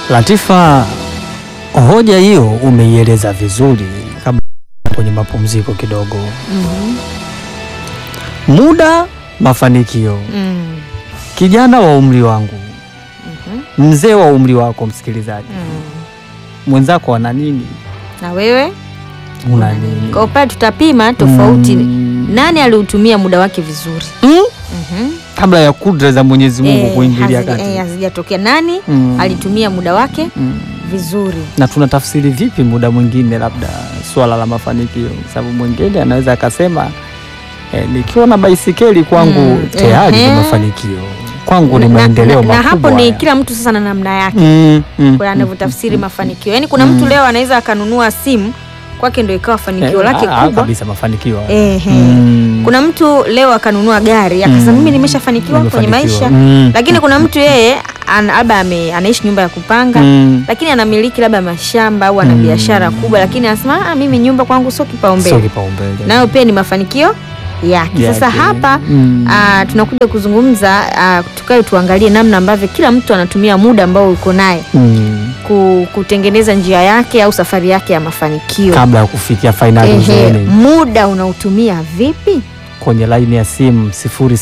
Latifa, hoja hiyo umeieleza vizuri kabla kwenye mapumziko kidogo. Mhm. Muda, mafanikio. Mm. Kijana wa umri wangu, Mhm. mzee wa umri wako, msikilizaji Mm. mwenzako ana nini? Na wewe Una nini? kwa upande tutapima tofauti, Mm. nani aliutumia muda wake vizuri Mm? Mhm. kabla ya kudra za Mwenyezi Mungu Eh, kuingilia hazija- kati. eh, hazijatokea. Nani Mm. alitumia muda wake Mm. vizuri? na tunatafsiri vipi muda mwingine, labda swala la mafanikio? Sababu mwingine anaweza akasema eh, nikiwa na baisikeli kwangu Mm, tayari ni ehe. mafanikio kwangu, ni Na- maendeleo na, na makubwa. hapo ni haya. kila mtu sasa na namna yake Mm, mm, kwa mm, anavyotafsiri mm, mafanikio. Yaani kuna mtu leo anaweza akanunua simu kwake ndio ikawa fanikio eh, lake ah, ah, kubwa. kabisa mafanikio haya. Ehe. Mm. Kuna mtu leo akanunua gari akasema Mm. mimi nimeshafanikiwa kwenye Nimefanikiwa. maisha. Mm. Lakini kuna mtu yeye an- labda ame- anaishi nyumba ya kupanga Mm. lakini anamiliki labda mashamba au ana Mm. biashara kubwa, lakini anasema ah, mimi nyumba kwangu sio Sio kipaumbele, kipaumbele. nayo pia ni mafanikio yake. Sasa Yake. hapa Mm. ah, tunakuja kuzungumza ah, tukae tuangalie namna ambavyo kila mtu anatumia muda ambao uko naye Mm. ku- kutengeneza njia yake au safari yake ya mafanikio. kabla ya kufikia fainali Ehe, uzeeni. muda unautumia vipi? kwenye laini ya simu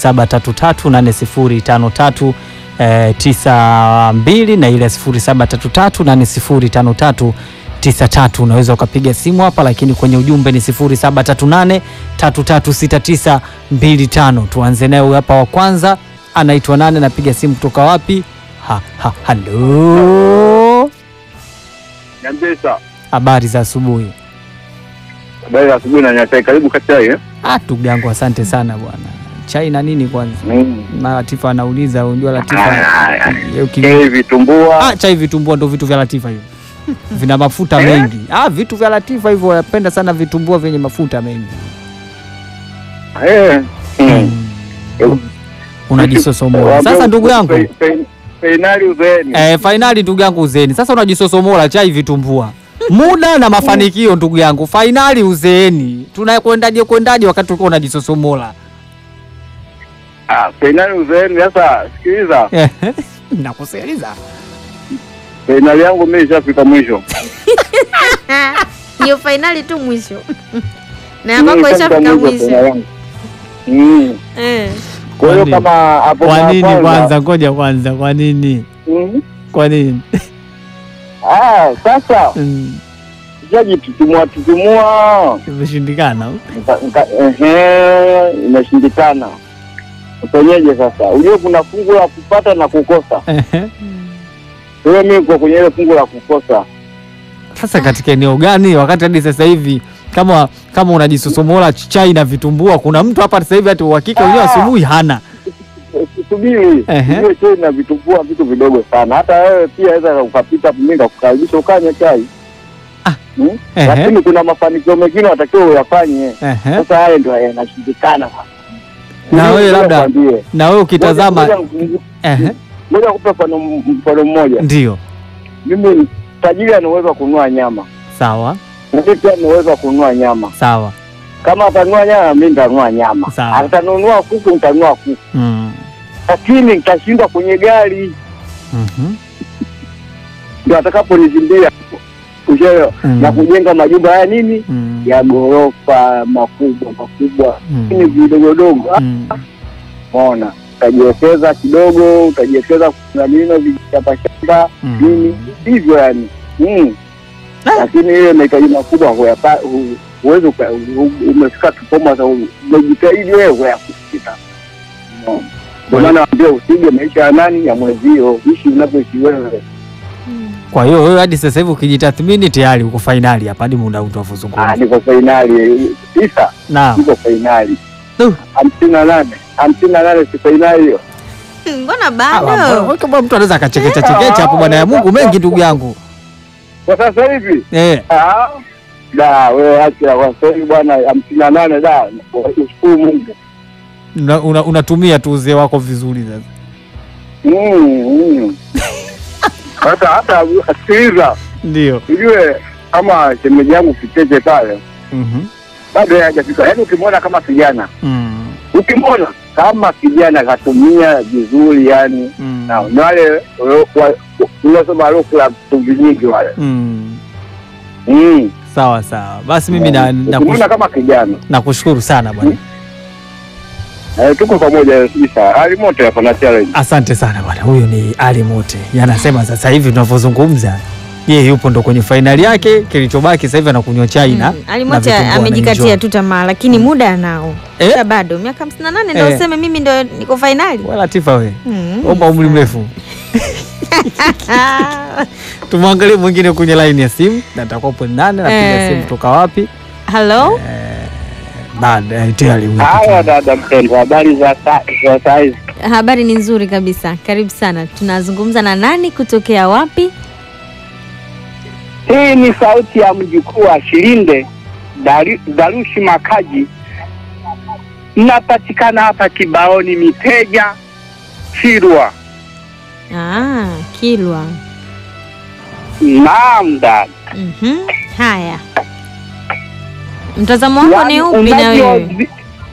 07338053 eh, 92 na ile 0733805393 unaweza ukapiga simu hapa, lakini kwenye ujumbe ni 0738336925. Tuanze naye huyu hapa wa kwanza, anaitwa nane, anapiga simu kutoka wapi? Ha, ha, halo, Nyambesa, habari za asubuhi. habari za asubuhi na nyatai. Karibu Kachai eh? Ah, ndugu yangu asante sana bwana. Chai na nini kwanza? Mm. na Latifa anauliza, unajua Latifa Ah, eh, uki- Chai vitumbua. ah, chai vitumbua ndo vitu vya Latifa hivyo vina mafuta Eh? mengi. Ah, vitu vya Latifa hivyo napenda sana vitumbua vyenye mafuta mengi. Eh. Mm. Mm. Unajisosomola sasa, ndugu yangu Fe- fe- Fainali uzeeni. eh, fainali ndugu yangu uzeeni. Sasa unajisosomola chai vitumbua, muda na mafanikio ndugu yangu, fainali uzeeni. Tunakwendaje kwendaje wakati uko unajisosomola? Ah, fainali uzeeni. Sasa sikiliza, Eh, nakusikiliza. fainali yangu mimi ishafika mwisho. Hiyo fainali tu mwisho na Mimi kwako ishafika ishafika mwisho fainali mwisho yangu. Mm. eh. Kwa hiyo Kwa nini? kama hapo Kwa mara nini kwanza- kwanza? Ngoja kwanza, kwa nini? Mm. Kwa nini? Ah, sasa Mm, ishajitutumua tutumua Imeshindikana. Nika- nika- ehe, imeshindikana. Ufanyeje sasa? Ujue kuna fungu la kupata na kukosa. Ehe. Kwa hiyo mimi kwa kwenye ile fungu la kukosa. Sasa katika eneo gani, wakati hadi sasa hivi kama kama unajisosomola chai na vitumbua, kuna mtu hapa sasa hivi hata uhakika wenyewe Ah. asubuhi hana. Subiri, Ehe. ujue chai na vitumbua vitu vidogo sana. Hata wewe pia aweza ukapita mimi nikakukaribisha ukanywe chai. Ah. Hmm? Ehe. Lakini kuna mafanikio mengine watakiwa uyafanye. Ehe. Sasa haya ndio yanashindikana. Na wewe Ngoja labda nikwambie. na wewe ukitazama Ngoja- ngoja- ehe, Ngoja kupe mfano mfano mmoja. ndio Mimi tajiri ana uwezo wa kununua nyama. sawa Mimi pia ana uwezo wa kununua nyama. sawa. Kama atanunua nyama, mimi nitanunua nyama. Sawa. Atanunua kuku, nitanunua kuku, Mm. lakini nitashindwa kwenye gari, Mhm. ndio atakaponishindia kusheyo Mm. na kujenga majumba ya nini Mm. ya ghorofa makubwa makubwa, Mm. lakini vidogodogo. Mm. Unaona, utajiwekeza kidogo, utajiwekeza kuna nino vichapa shamba Mm. nini hivyo yani mm. Lakini ile mahitaji makubwa huyapa- hu- huwezi uka- u- umefika kikomo sasa, umejitahidi wewe huyakufika. Unaona? Ndio maana naambia usige maisha ya nani ya mwenzio, ishi unavyoishi wewe. Kwa hiyo wewe hadi sasa hivi ukijitathmini tayari uko fainali hapa hadi muda huu Ah, tunavyozungumza. niko fainali tisa, Naam. niko fainali Du. hamsini na nane hamsini na nane si fainali hiyo. mbona Ah, bado bwana, kama mtu anaweza akachekecha chekecha hapo bwana ya Mungu mengi ndugu yangu. Kwa sasa hivi Eh. ah, da wewe acha kwa sasa hivi bwana, hamsini na nane da, ushukuru Mungu. Una- una- unatumia tu uzee wako vizuri sasa. Mm, mm. Hata hata sikiliza, Ndio. ujue kama shemeji yangu Kicheche pale Mhm. bado yeye hajafika. Yaani ukimwona kama kijana, Mm. ukimwona kama kijana katumia vizuri, yani Mm. na na wale wa- wa- tunasema Rock Club chumvi nyingi wale. Mm. Mm. Sawa sawa, basi mimi na, na, Ukimwona kama kijana nakushukuru sana bwana. eh, tuko pamoja kabisa. Hali moto hapa na challenge. Asante sana bwana. Huyu ni Ali Mote, yanasema sasa hivi tunavyozungumza yeye yupo ndo kwenye fainali yake, kilichobaki sasa hivi anakunywa chai na Mm, na Alimocha vitumbua amejikatia anaenjoy. tu tamaa, lakini muda anao Eh? Sasa bado miaka 58 ndio Eh. useme mimi ndo niko fainali. Wala Latifa we Mm. omba umri mrefu. Tumwangalie mwingine kwenye line ya simu, na atakuwa nane napiga Eh. simu kutoka wapi? Hello? Baada ya tayari huyo Haya kitu. dada mpendwa, habari za sa- za saizi? Habari ni nzuri kabisa. Karibu sana. Tunazungumza na nani kutokea wapi? Hii ni sauti ya mjukuu wa Shilinde Dari- Darushi Makaji. Napatikana hapa Kibaoni Miteja Chirwa. Ah, Kilwa. Naam dada. Mhm. Haya. Mtazamo wako ni upi na unavyo- wewe?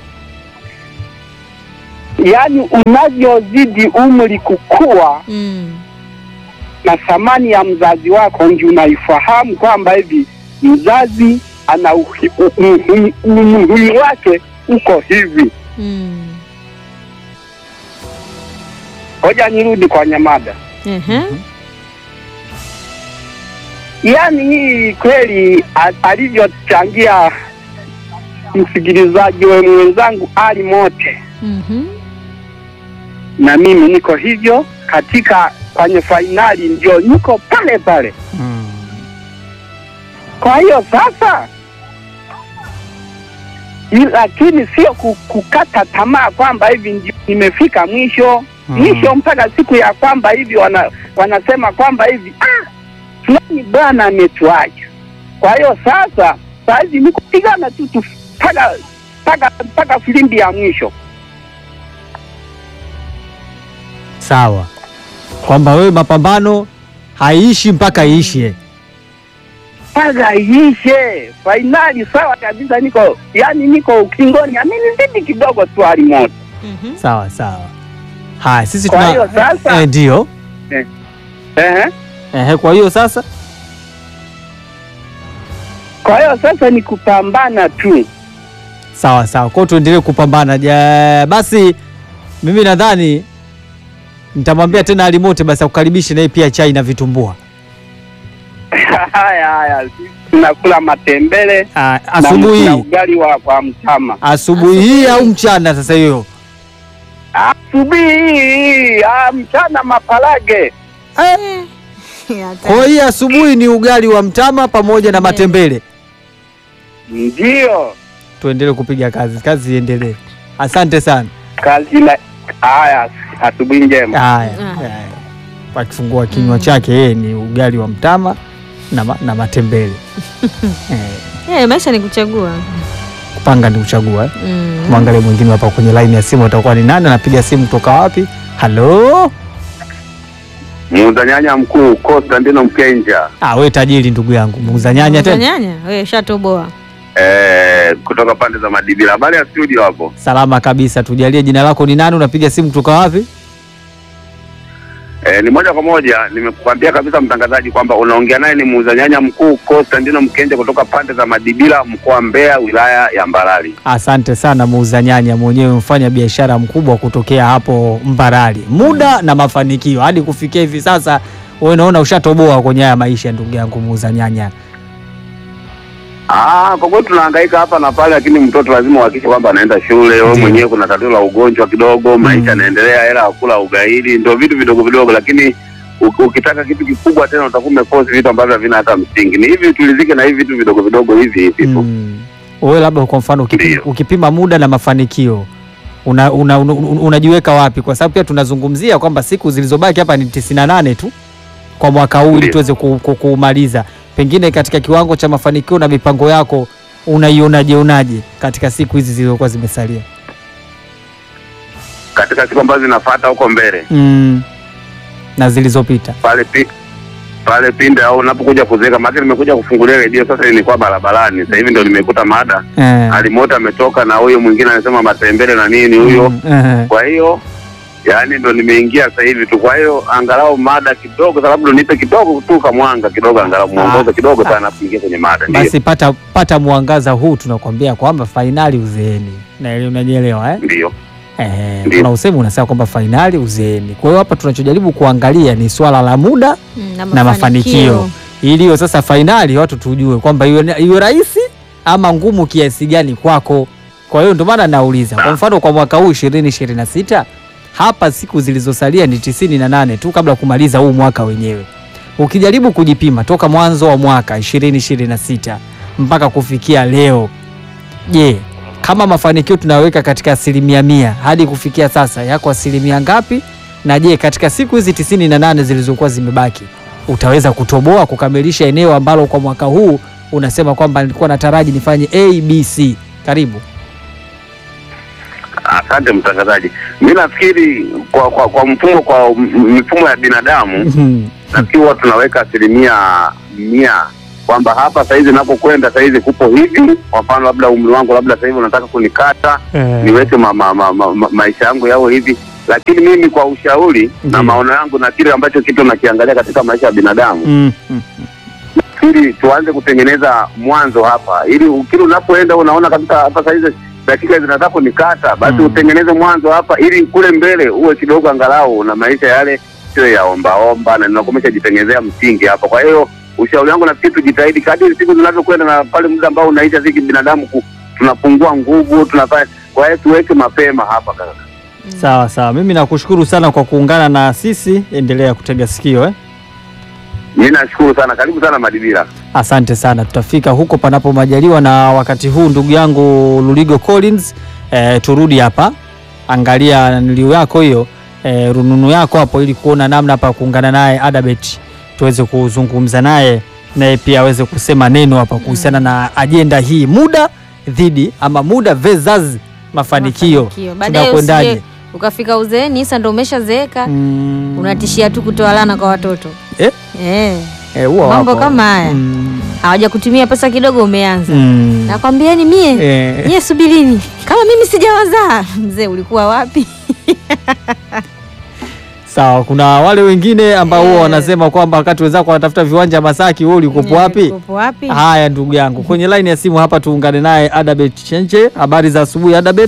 yaani unavyozidi umri kukua Mm. na thamani ya mzazi wako ndio unaifahamu kwamba hivi mzazi ana uhi- u- u- u- umuhimu wake uko hivi. Mm. Ngoja nirudi kwa nyamada. Ehe. Yaani hii kweli a- alivyochangia msikilizaji we mwenzangu Ali Mote, Mhm. na mimi niko hivyo katika kwenye fainali, ndio niko pale pale. Mm. Kwa hiyo sasa, i- lakini sio ku- kukata tamaa kwamba hivi ndio nimefika mwisho Mm. mwisho mpaka siku ya kwamba hivi wana, wanasema kwamba hivi ah, fulani bwana ametuacha. Kwa hiyo sasa sahizi ni kupigana tu tu mpaka mpaka mpaka filimbi ya mwisho. Sawa, kwamba wewe mapambano haiishi mpaka iishe. mpaka iishe fainali. Sawa kabisa, niko yani niko ukingoni, amenizidi kidogo tu hali moto. Mhm. Sawa sawa. Haya, sisi Kwa tuna hiyo sasa- eh, ndio Ehe. ehe. Kwa hiyo sasa Kwa hiyo sasa ni kupambana tu. sawa sawa, kwa hiyo tuendelee kupambana. Ja, basi mimi nadhani nitamwambia tena Alimote basi akukaribishe naye pia chai na vitumbua haya haya, sisi tunakula matembele Ah, na- asubuhi na hii ugali wa kwa mtama. asubuhi hii au mchana sasa hiyo Asubuhi hii ah, mchana mapalage. Eh. Hata- Kwa hiyo asubuhi ni ugali wa mtama pamoja na matembele. Ndio Tuendelee kupiga kazi, kazi iendelee. Asante sana. kazi na haya, asubuhi njema. Haya, Ah. haya. akifungua kinywa Mm. chake yeye ni ugali wa mtama na, ma, na matembele eh, Eh, maisha ni kuchagua. kupanga ni kuchagua. eh. Mm. Mwangalie mwingine hapa kwenye line ya simu, atakuwa ni nani? Anapiga simu kutoka wapi? Halo, Muuza nyanya mkuu Konstantino Mkenja ah, we tajiri ndugu yangu, muuza nyanya Muuza tena. nyanya? Wewe shatoboa. eh, kutoka pande za Madibila. Habari ya studio hapo? Salama kabisa, tujalie jina lako ni nani? Unapiga simu kutoka wapi? Eh, ni moja kwa moja nimekuambia kabisa mtangazaji kwamba unaongea naye ni muuza nyanya mkuu Konstantino Mkenja kutoka pande za Madibila mkoa wa Mbeya wilaya ya Mbarali. Asante sana muuza nyanya, mwenyewe mfanya biashara mkubwa kutokea hapo Mbarali, muda na mafanikio hadi kufikia hivi sasa. Wewe naona ushatoboa kwenye haya maisha, ndugu yangu muuza nyanya. Ah, kwa kweli tunahangaika hapa na pale, lakini mtoto lazima uhakikishe kwamba anaenda shule. Wewe Ndiyo. mwenyewe kuna tatizo la ugonjwa kidogo, maisha yanaendelea, hela ya kula ugaidi, ndio vitu vidogo vidogo, lakini u- ukitaka kitu kikubwa tena utakuwa umekosi vitu ambavyo havina hata msingi. Ni hivi tulizike na hivi vitu vidogo vidogo hivi hivi tu. Mm. Wewe labda kwa mfano ukipima, Ndiyo. ukipima muda na mafanikio una, una, una, una, unajiweka wapi? Kwa sababu pia tunazungumzia kwamba siku zilizobaki hapa ni 98 tu kwa mwaka huu ili Ndiyo. tuweze ku- ku- kuumaliza. Pengine katika kiwango cha mafanikio na mipango yako unaionaje onaje katika siku hizi zilizokuwa zimesalia? Katika siku ambazo zinafuata huko mbele Mm. na zilizopita. pale pi, pale pinde au unapokuja kuzeeka, maana nimekuja kufungulia redio sasa, nilikuwa barabarani sasa hivi ndio nimekuta mada Eh. alimoto ametoka na huyo mwingine anasema matembele na nini huyo. Mm, eh. Kwa hiyo yaani ndo nimeingia sasa hivi tu. Kwa hiyo angalau mada kidogo, sababu ndo nipe kidogo tu kamwanga kidogo, angalau mwongozo kidogo sana kuingia kwenye mada. Ndio, Basi pata pata mwangaza huu, tunakwambia kwamba fainali uzeeni, na ile unanielewa eh? ndio, Eh, Ndio. kuna usemi unasema kwamba fainali uzeeni. Kwa hiyo hapa tunachojaribu kuangalia ni swala la muda Mm, na mafanikio, ili hiyo sasa fainali watu tujue kwamba iwe iwe rahisi ama ngumu kiasi gani kwako. Kwa hiyo ndio maana nauliza, kwa mfano kwa mwaka huu 2026 hapa siku zilizosalia ni tisini na nane tu kabla ya kumaliza huu mwaka wenyewe. Ukijaribu kujipima toka mwanzo wa mwaka 2026 mpaka kufikia leo, je, kama mafanikio tunaweka katika asilimia mia hadi kufikia sasa yako asilimia ngapi? Na je, katika siku hizi tisini na nane zilizokuwa zimebaki utaweza kutoboa kukamilisha eneo ambalo kwa mwaka huu unasema kwamba nilikuwa nataraji nifanye ABC? Karibu. asante mtangazaji. Mi nafikiri kwa, kwa, kwa mfumo kwa m- mifumo ya binadamu nafikiri huwa tunaweka asilimia mia kwamba hapa sahizi napokwenda sahizi kupo hivi. Kwa mfano labda umri wangu labda sahivi unataka kunikata niweke ma, ma, ma, ma, ma, maisha yangu yawe hivi, lakini mimi kwa ushauri Ndiyo. na maono yangu na kile ambacho kitu nakiangalia katika maisha ya binadamu Mm, mm, ili tuanze kutengeneza mwanzo hapa, ili kile unapoenda unaona kabisa hapa sahizi dakika zinataka kunikata, basi Mm. utengeneze mwanzo hapa, ili kule mbele uwe kidogo angalau na maisha yale sio ya ombaomba, na ninakuwa umeshajitengenezea msingi hapa. Kwa hiyo ushauri wangu nafikiri tujitahidi kadiri siku zinavyokwenda, na pale muda ambao unaisha sisi binadamu ku, tunapungua nguvu, tunafanya kwa hiyo tuweke mapema hapa kaka. sawa sawa, mimi nakushukuru sana kwa kuungana na sisi, endelea kutega sikio eh? Mimi nashukuru sana, karibu sana Madibira. Asante sana, tutafika huko panapo majaliwa. Na wakati huu ndugu yangu Luligo Collins, eh, turudi hapa, angalia niliu yako hiyo eh, rununu yako hapo, ili kuona namna pa kuungana naye Adabet, tuweze kuzungumza naye naye pia aweze kusema neno hapa kuhusiana na ajenda hii, muda dhidi ama muda versus mafanikio, Baadaye tunakwendaje? usije ukafika uzeeni sasa ndo umeshazeeka Mm, unatishia tu kutoa lana kwa watoto Eh? Eh, eh, huwa mambo wapo. kama haya. Mm, hawaja kutumia pesa kidogo umeanza mm. nakwambieni mie Eh. nyie subirini kama mimi sijawazaa mzee ulikuwa wapi Sawa, kuna wale wengine ambao huwa Eh. wanasema kwamba wakati wenzako wanatafuta viwanja Masaki, wewe ulikuwa wapi? Ulikuwepo wapi Haya, ndugu yangu, kwenye line ya simu hapa tuungane naye Adabet Chenche. Habari za asubuhi Adabet.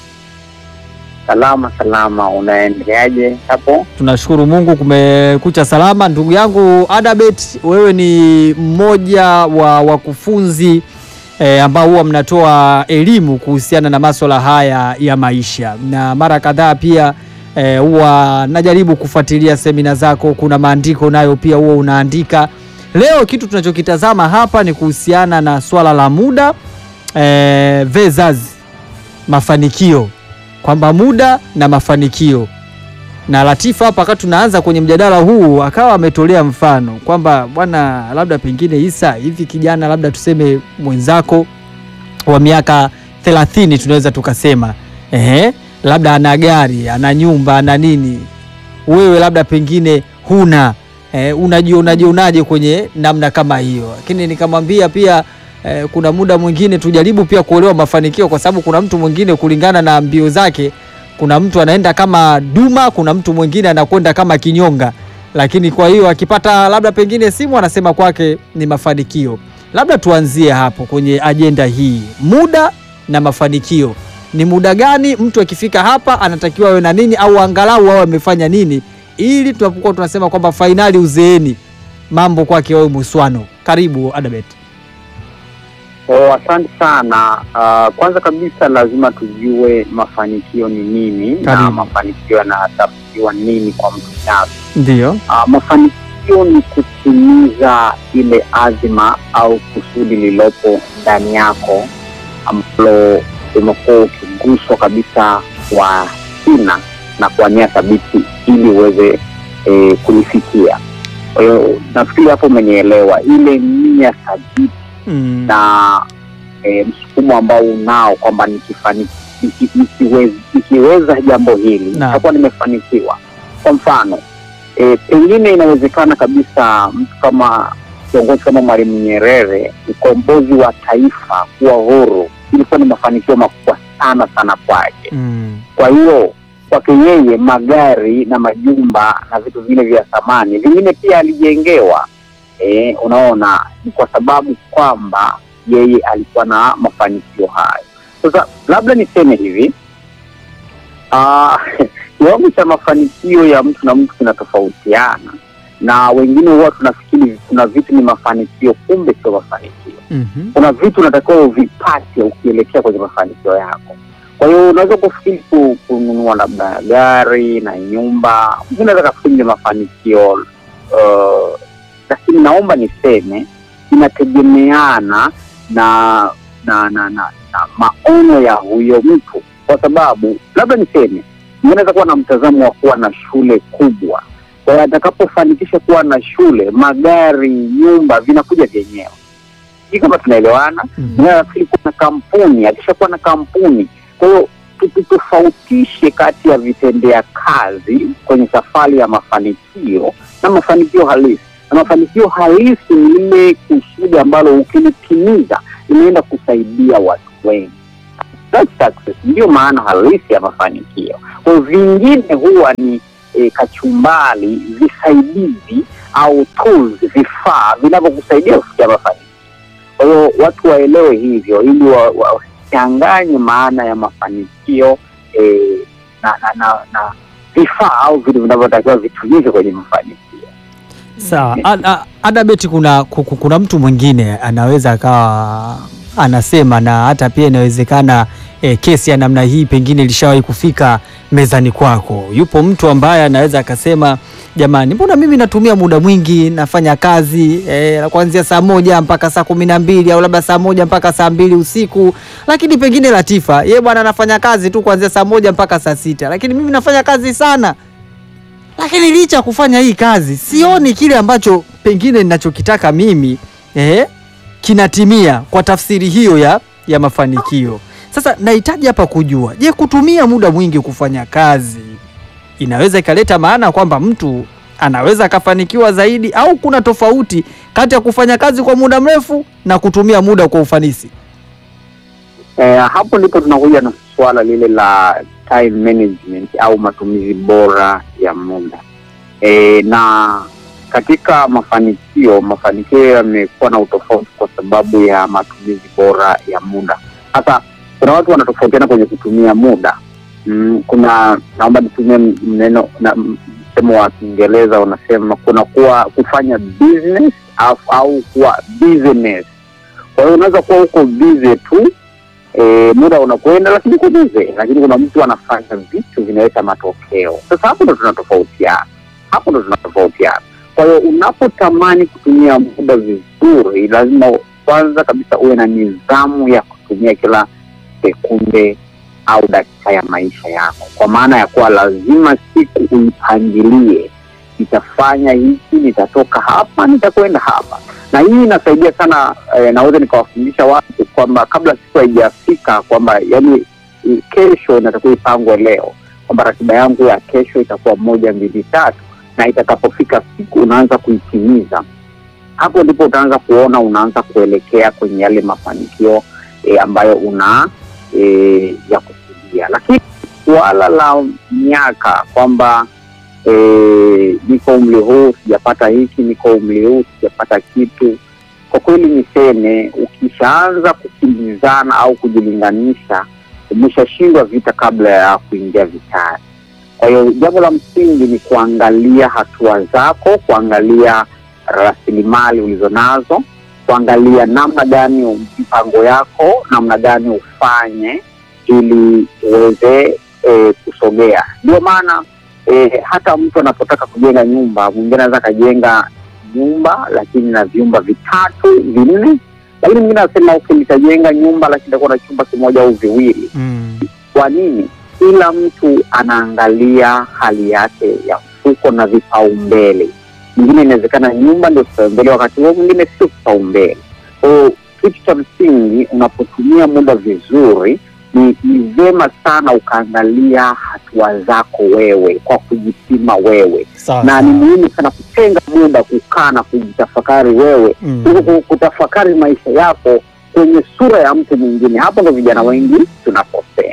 Salama salama, unaendeleaje hapo? Tunashukuru Mungu kumekucha salama. Ndugu yangu Adabet, wewe ni mmoja wa wakufunzi eh, ambao huwa mnatoa elimu kuhusiana na masuala haya ya maisha, na mara kadhaa pia eh, huwa najaribu kufuatilia semina zako. Kuna maandiko nayo pia huwa unaandika. Leo kitu tunachokitazama hapa ni kuhusiana na swala la muda eh, versus mafanikio, kwamba muda na mafanikio na Latifa hapa wakati tunaanza kwenye mjadala huu akawa ametolea mfano kwamba bwana, labda pengine Isa, hivi kijana labda tuseme mwenzako wa miaka 30 tunaweza tukasema ehe, labda ana gari ana nyumba ana nini, wewe labda pengine huna eh, unajionaje unaje kwenye namna kama hiyo? Lakini nikamwambia pia eh, kuna muda mwingine tujaribu pia kuelewa mafanikio, kwa sababu kuna mtu mwingine kulingana na mbio zake kuna mtu anaenda kama duma, kuna mtu mwingine anakwenda kama kinyonga. Lakini kwa hiyo akipata labda pengine simu anasema kwake ni mafanikio. Labda tuanzie hapo kwenye ajenda hii, muda na mafanikio. Ni muda gani mtu akifika hapa anatakiwa awe na nini, au angalau awe amefanya nini, ili tunapokuwa tunasema kwamba fainali uzeeni, mambo kwake wawe muswano. Karibu Adabet. Oh, asante sana. Uh, kwanza kabisa lazima tujue mafanikio ni nini na Karibu. mafanikio yanatafsiriwa nini kwa mtu binafsi. Ndio. Uh, mafanikio ni kutimiza ile azima au kusudi lililopo ndani yako ambalo umekuwa ukiguswa kabisa kwa kina na kwa nia thabiti ili uweze eh, kulifikia. Kwa hiyo nafikiri hapo umenielewa, ile nia thabiti Mm. na e, msukumo ambao unao kwamba nikifani- niki- nikiweza, nikiweza jambo hili Naam. nitakuwa nimefanikiwa. Kwa mfano e, pengine inawezekana kabisa mtu kama kiongozi kama Mwalimu Nyerere, ukombozi wa taifa kuwa huru ilikuwa ni mafanikio makubwa sana sana kwake. Mm. Kwa hiyo kwake yeye magari na majumba na vitu vingine vya thamani vingine pia alijengewa. E, unaona ni kwa sababu kwamba yeye alikuwa na mafanikio hayo. Sasa labda niseme hivi ah, kiwango cha mafanikio ya mtu na mtu kinatofautiana, na wengine huwa tunafikiri kuna vitu ni mafanikio, kumbe sio mafanikio Mhm. kuna vitu unatakiwa uvipate ukielekea kwenye mafanikio yako. Kwa hiyo unaweza kufikiri ku- kununua labda gari na nyumba, mtu unaweza kafikiri ni mafanikio uh, lakini naomba niseme inategemeana na na na, na, na maono ya huyo mtu, kwa sababu labda niseme anaweza kuwa na mtazamo wa kuwa na shule kubwa. Kwa hiyo atakapofanikisha kuwa na shule, magari, nyumba vinakuja vyenyewe sijui kama tunaelewana. Mhm. Mwenyewe anafikiri kuwa na kampuni, akishakuwa na kampuni. Kwa hiyo tutofautishe kati ya vitendea kazi kwenye safari ya mafanikio na mafanikio halisi. Na mafanikio halisi ni ile kusudi ambalo ukilitimiza inaenda kusaidia watu wengi. That's success, ndiyo maana halisi ya mafanikio. Kwa hiyo vingine huwa ni e, kachumbali, visaidizi au tools, vifaa vinavyokusaidia kufikia mafanikio. Kwa hiyo watu waelewe hivyo ili wasichanganye wa, maana ya mafanikio eh, na, na, na, na vifaa au vitu vinavyotakiwa vitumike kwenye mafanikio. Sawa. A- a- Adabeti, kuna ku- ku- kuna mtu mwingine anaweza akawa anasema na hata pia inawezekana e, kesi ya namna hii pengine ilishawahi kufika mezani kwako. Yupo mtu ambaye anaweza akasema, jamani, mbona mimi natumia muda mwingi nafanya kazi e, kuanzia saa moja mpaka saa kumi na mbili au labda saa moja mpaka saa mbili usiku, lakini pengine Latifa ye bwana anafanya kazi tu kuanzia saa moja mpaka saa sita, lakini mimi nafanya kazi sana lakini licha ya kufanya hii kazi sioni kile ambacho pengine ninachokitaka mimi eh, kinatimia kwa tafsiri hiyo ya, ya mafanikio. Sasa nahitaji hapa kujua, je, kutumia muda mwingi kufanya kazi inaweza ikaleta maana kwamba mtu anaweza akafanikiwa zaidi, au kuna tofauti kati ya kufanya kazi kwa muda mrefu na kutumia muda kwa ufanisi? Eh, hapo ndipo tunakuja na suala lile la time management au matumizi bora ya muda. Eh, na katika mafanikio, mafanikio yamekuwa na utofauti kwa sababu ya matumizi bora ya muda. Sasa kuna watu wanatofautiana kwenye kutumia muda. Mm, kuna naomba nitumie mneno na msemo wa Kiingereza unasema kuna kuwa kufanya business au, au kuwa business. Kwa hiyo unaweza kuwa uko busy tu e, muda unakwenda lakini uko busy, lakini kuna mtu anafanya vitu vinaleta matokeo. Sasa hapo ndo tunatofautiana, hapo ndo tunatofautiana. Kwa hiyo unapotamani kutumia muda vizuri, lazima kwanza kabisa uwe na nidhamu ya kutumia kila sekunde au dakika ya maisha yako, kwa maana ya kuwa lazima siku uipangilie, nitafanya hiki, nitatoka hapa, nitakwenda hapa. Na hii inasaidia sana eh, naweza nikawafundisha watu kwamba kabla siku haijafika kwamba yani i- kesho inatakiwa ipangwe leo, kwamba ratiba yangu ya kesho itakuwa moja mbili tatu, na itakapofika siku unaanza kuitimiza. Hapo ndipo utaanza kuona unaanza kuelekea kwenye yale mafanikio eh, ambayo una eh, ya kusudia. Lakini suala la miaka kwamba eh, niko umri huu sijapata hiki, niko umri huu sijapata kitu, kwa kweli niseme, ukishaanza kukimbizana au kujilinganisha, umeshashindwa vita kabla ya kuingia vitani. Kwa hiyo jambo la msingi ni kuangalia hatua zako, kuangalia rasilimali ulizonazo, kuangalia namna gani mpango yako, namna gani ufanye ili uweze e, kusogea. Ndio maana e, hata mtu anapotaka kujenga nyumba, mwingine anaweza akajenga nyumba lakini na vyumba vitatu vinne, lakini mwingine anasema okay, nitajenga nyumba lakini itakuwa na chumba kimoja au viwili. Mm. Kwa nini? Kila mtu anaangalia hali yake ya mfuko na vipaumbele. Mwingine inawezekana nyumba ndio kipaumbele, wakati huo mwingine sio kipaumbele. Kwa hiyo kitu cha msingi unapotumia muda vizuri, ni ni vyema sana ukaangalia hatua zako wewe kwa kujipima wewe, Sawa, na ni sawa. muhimu sana kutenga muda kukaa na kujitafakari wewe Mm. kuliko kutafakari maisha yako kwenye sura ya mtu mwingine. Hapo ndo vijana wengi tunakosea.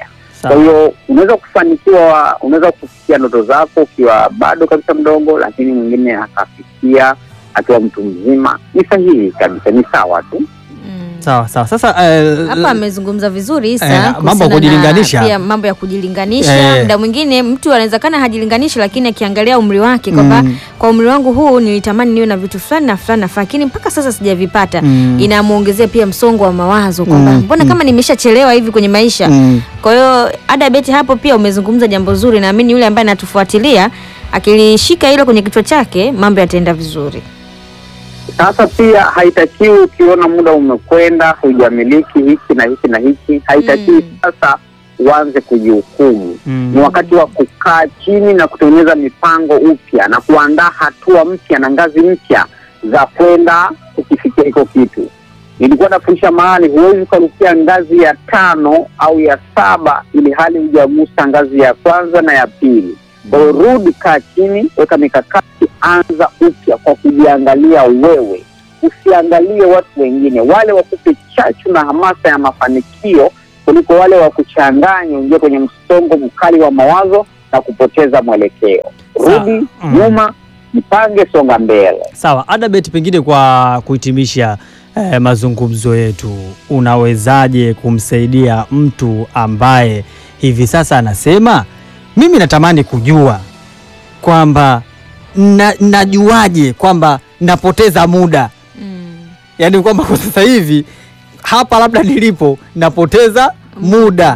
Kwa hiyo unaweza kufanikiwa, unaweza kufikia ndoto zako ukiwa bado kabisa mdogo, lakini mwingine akafikia akiwa mtu mzima. Ni sahihi kabisa, ni sawa tu. Mm. Sawa sawa. Sasa eh, hapa amezungumza vizuri Isa, Eh, mambo ya kuhusiana na kujilinganisha. pia mambo ya kujilinganisha. Eh. Muda mwingine mtu anawezekana hajilinganishi, lakini akiangalia umri wake kwamba Mm. kwa umri wangu huu nilitamani niwe na vitu fulani na fulani na fulani, lakini mpaka sasa sijavipata. Mm. Inamuongezea pia msongo wa mawazo kwamba Mm, mbona mm. kama nimeshachelewa hivi kwenye maisha. mm, Kwa hiyo Ada Beti, hapo pia umezungumza jambo zuri, naamini yule ambaye anatufuatilia akilishika hilo kwenye kichwa chake mambo yataenda vizuri. Sasa pia haitakiwi ukiona muda umekwenda, hujamiliki hiki na hiki na hiki, haitakiwi Mm. sasa uanze kujihukumu. mm. Ni wakati wa kukaa chini na kutengeneza mipango upya na kuandaa hatua mpya na ngazi mpya za kwenda kukifikia hiko kitu. Nilikuwa nafundisha mahali, huwezi ukarukia ngazi ya tano au ya saba ili hali hujagusa ngazi ya kwanza na ya pili. Kwa hiyo rudi, kaa chini, weka mikakati, anza upya kwa kujiangalia wewe, usiangalie watu wengine, wale wakupe chachu na hamasa ya mafanikio kuliko wale wa kuchanganya, uingie kwenye msongo mkali wa mawazo na kupoteza mwelekeo. Sawa. Rudi Mm. nyuma, jipange, songa mbele. Sawa, Adabet, pengine kwa kuhitimisha eh, mazungumzo yetu, unawezaje kumsaidia mtu ambaye hivi sasa anasema mimi natamani kujua kwamba na, najuaje kwamba napoteza muda, Mm. yaani kwamba kwa sasa hivi hapa labda nilipo napoteza muda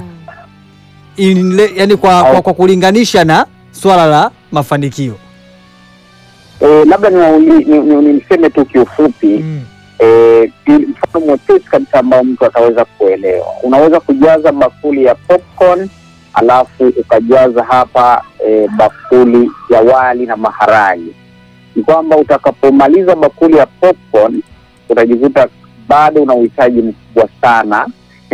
Inle, yani kwa, kwa, kwa kulinganisha na swala la mafanikio E, labda niwauli- ni- ni- niseme tu kiufupi eh, ili- mfano mwepesi kabisa ambao mtu ataweza kuelewa. Unaweza kujaza bakuli ya popcorn alafu ukajaza hapa eh, bakuli ya wali na maharage. Ni kwamba utakapomaliza bakuli ya popcorn utajikuta bado una uhitaji mkubwa sana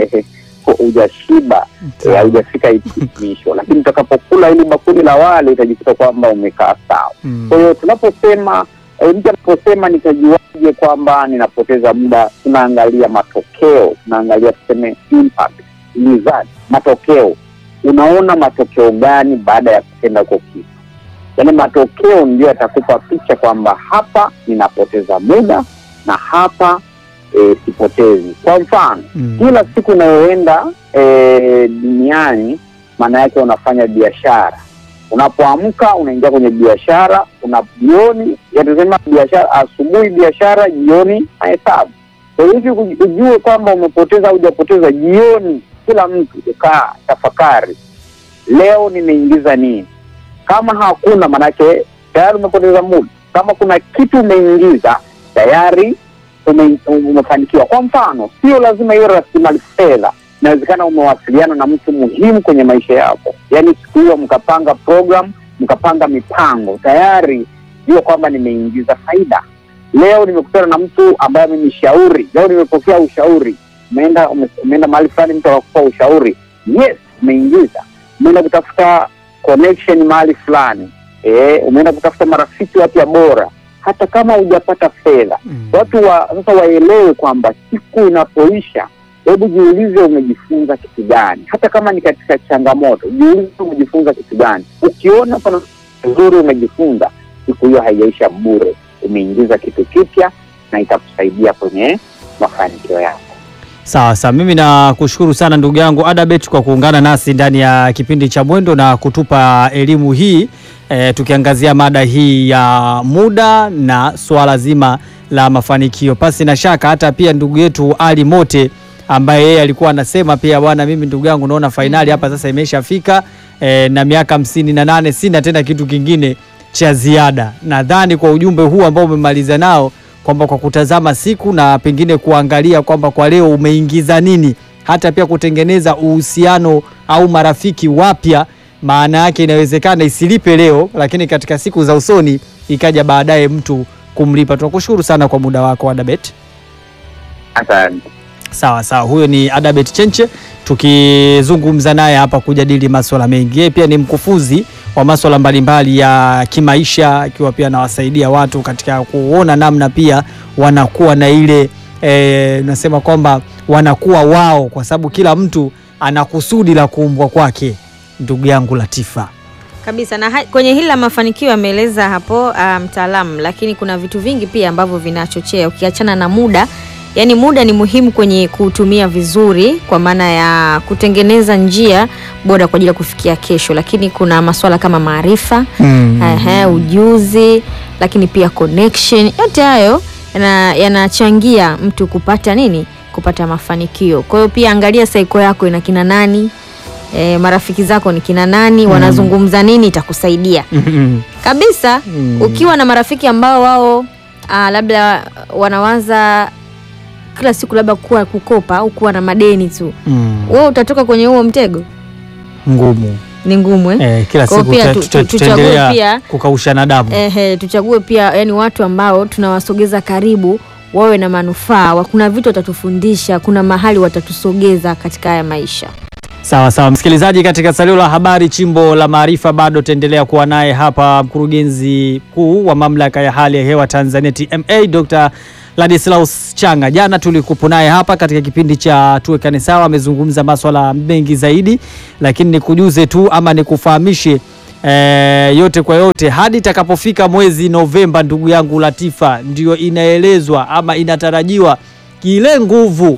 hujashiba, eh, haujafika hitimisho, lakini utakapokula hili bakuli la wali utajikuta kwamba umekaa sawa. Mm. Kwa hiyo tunaposema e, mtu anaposema nitajuaje kwamba ninapoteza muda, tunaangalia matokeo, tunaangalia tuseme impact, result, matokeo. Unaona matokeo gani baada ya kutenda huko kitu? Yaani matokeo ndio yatakupa picha kwamba hapa ninapoteza muda na hapa e, sipotezi. Kwa mfano Mm. kila siku unayoenda e, duniani maana yake unafanya biashara unapoamka unaingia kwenye biashara una jioni yatasema biashara asubuhi biashara jioni mahesabu kwa hiyo hivi uj- ujue kwamba umepoteza au hujapoteza jioni kila mtu ukaa tafakari leo nimeingiza nini kama hakuna manake tayari umepoteza muda kama kuna kitu umeingiza tayari ume, umefanikiwa kwa mfano sio lazima iwe rasilimali fedha inawezekana umewasiliana na mtu muhimu kwenye maisha yako yaani siku hiyo mkapanga program mkapanga mipango tayari jua kwamba nimeingiza faida leo nimekutana na mtu ambaye amenishauri leo nimepokea ushauri umeenda ume- umeenda mahali fulani mtu akakupa ushauri yes umeingiza umeenda kutafuta connection mahali fulani eh, umeenda kutafuta marafiki wapya bora hata kama hujapata fedha Mm. watu wa sasa waelewe kwamba siku inapoisha hebu jiulize umejifunza kitu gani hata kama ni katika changamoto jiulize umejifunza kitu gani ukiona pana nzuri umejifunza siku hiyo haijaisha bure umeingiza kitu kipya na itakusaidia kwenye mafanikio yako Sawa sawa, mimi nakushukuru sana ndugu yangu Adabet kwa kuungana nasi ndani ya kipindi cha Mwendo na kutupa elimu hii e, tukiangazia mada hii ya muda na suala zima la mafanikio. Pasi na shaka hata pia ndugu yetu Ali Mote ambaye yeye alikuwa anasema pia, bwana, mimi ndugu yangu naona fainali hapa sasa imeshafika e, na miaka hamsini na nane sina tena kitu kingine cha ziada. Nadhani kwa ujumbe huu ambao umemaliza nao kwamba kwa kutazama siku na pengine kuangalia kwamba kwa leo umeingiza nini, hata pia kutengeneza uhusiano au marafiki wapya. Maana yake inawezekana isilipe leo, lakini katika siku za usoni ikaja baadaye mtu kumlipa. Tunakushukuru sana kwa muda wako Adabet. asante Sawa sawa, huyo ni Adabet Chenche tukizungumza naye hapa kujadili maswala mengi. Yeye pia ni mkufunzi wa maswala mbalimbali ya kimaisha, akiwa pia anawasaidia watu katika kuona namna pia wanakuwa na ile eh, nasema kwamba wanakuwa wao, kwa sababu kila mtu ana kusudi la kuumbwa kwake, ndugu yangu Latifa. kabisa na ha- kwenye hili la mafanikio ameeleza hapo ah, mtaalamu, lakini kuna vitu vingi pia ambavyo vinachochea ukiachana na muda. Yaani muda ni muhimu kwenye kuutumia vizuri, kwa maana ya kutengeneza njia bora kwa ajili ya kufikia kesho, lakini kuna masuala kama maarifa Ehe, ujuzi lakini pia connection, yote hayo yana- yanachangia mtu kupata nini, kupata mafanikio. Kwa hiyo pia angalia saiko yako ina kina nani, e, marafiki zako ni kina nani, wanazungumza nini, itakusaidia kabisa. Mm. Ukiwa na marafiki ambao wao ah, labda wanawaza kila siku labda kuwa kukopa au kuwa na madeni tu, Mm. wewe utatoka kwenye huo mtego, Ngumu ni ngumu eh? eh, kila Kwa hiyo siku pia tuta- tu- tuta- tu- tuchague tutaendelea pia- kukaushana damu. Ehe, tuchague pia yani watu ambao tunawasogeza karibu wawe na manufaa. wa- Kuna vitu watatufundisha, kuna mahali watatusogeza katika haya maisha. Sawa sawa, msikilizaji, katika salio la habari chimbo la maarifa, bado taendelea kuwa naye hapa mkurugenzi mkuu wa mamlaka ya hali ya hewa Tanzania TMA, Dr. Ladislaus Changa. Jana tulikupo naye hapa katika kipindi cha tuwekane sawa, amezungumza maswala mengi zaidi, lakini nikujuze tu ama nikufahamishe eh, yote kwa yote, hadi itakapofika mwezi Novemba, ndugu yangu Latifa, ndio inaelezwa ama inatarajiwa kile nguvu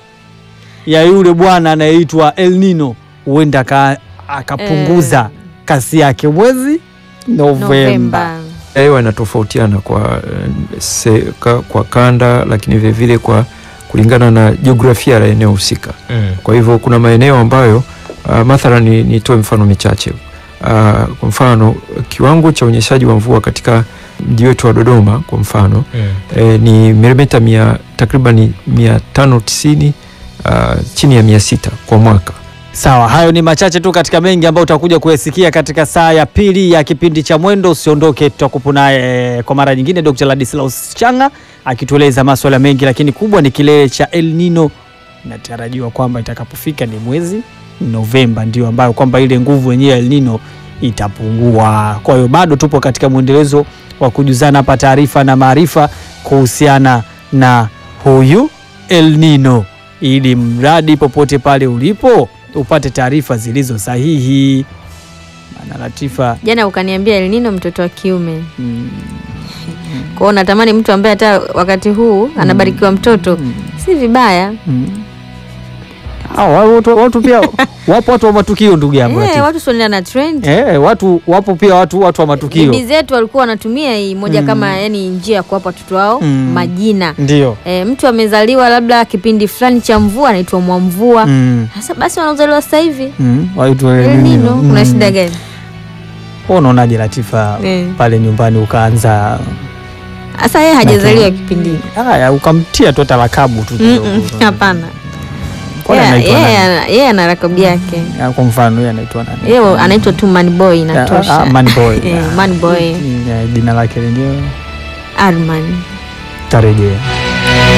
ya yule bwana anayeitwa El Nino huenda aka- akapunguza Eh. kasi yake mwezi Novemba. Novemba. hewa inatofautiana kwa, eh, se, ka, kwa kanda lakini vilevile kwa kulingana na jiografia la eneo husika. Kwa hivyo kuna maeneo ambayo uh, mathalan ni- nitoe mfano michache uh, kwa mfano kiwango cha unyeshaji wa mvua katika mji wetu wa Dodoma kwa mfano eh, ni milimita mia takriban mia tano tisini uh, chini ya mia sita kwa mwaka. Sawa, hayo ni machache tu katika mengi ambayo utakuja kuyasikia katika saa ya pili ya kipindi cha Mwendo. Usiondoke, tutakupo naye kwa mara nyingine Dr. Ladislaus Changa akitueleza maswala mengi, lakini kubwa ni kilele cha El Nino. Inatarajiwa kwamba itakapofika ni mwezi Novemba ndio ambayo kwamba ile nguvu yenyewe ya El Nino itapungua. Kwa hiyo bado tupo katika mwendelezo wa kujuzana hapa taarifa na maarifa kuhusiana na huyu El Nino ili mradi popote pale ulipo upate taarifa zilizo sahihi. Maana Latifa Jana ukaniambia El Nino mtoto wa kiume, mm, kwa hiyo natamani mtu ambaye hata wakati huu anabarikiwa mtoto, si vibaya mm. Ah, wa- watu, watu pia wapo watu wa matukio ndugu yangu eh, Latifa. watu suenda na trend. Eh, watu wapo pia watu watu wa matukio Bibi zetu walikuwa wanatumia hii moja Mm. kama yani njia ya kuwapa watoto wao Mm. majina. ndio E, mtu amezaliwa labda kipindi fulani cha mvua anaitwa Mwamvua. mm. Sasa basi wanaozaliwa sasa hivi Mm. Watu wa El El Nino, Nino. kuna Mm. shida gani? Wewe unaonaje Latifa Eh. pale nyumbani ukaanza Sasa yeye hajazaliwa kipindi hiki. haya ukamtia tu hata lakabu tu kidogo. Mm-mm, Hapana. Kwani Yeye- anaitwa Yeye nani? ana- yeye ana rakabu yake. Ah, Kwa mfano yeye anaitwa nani? Yeye anaitwa tu Man Boy Ah, inatosha. ah, Man Boy. Eh, Man Boy Mm, eh, Jina lake lenyewe Arman. tarejea.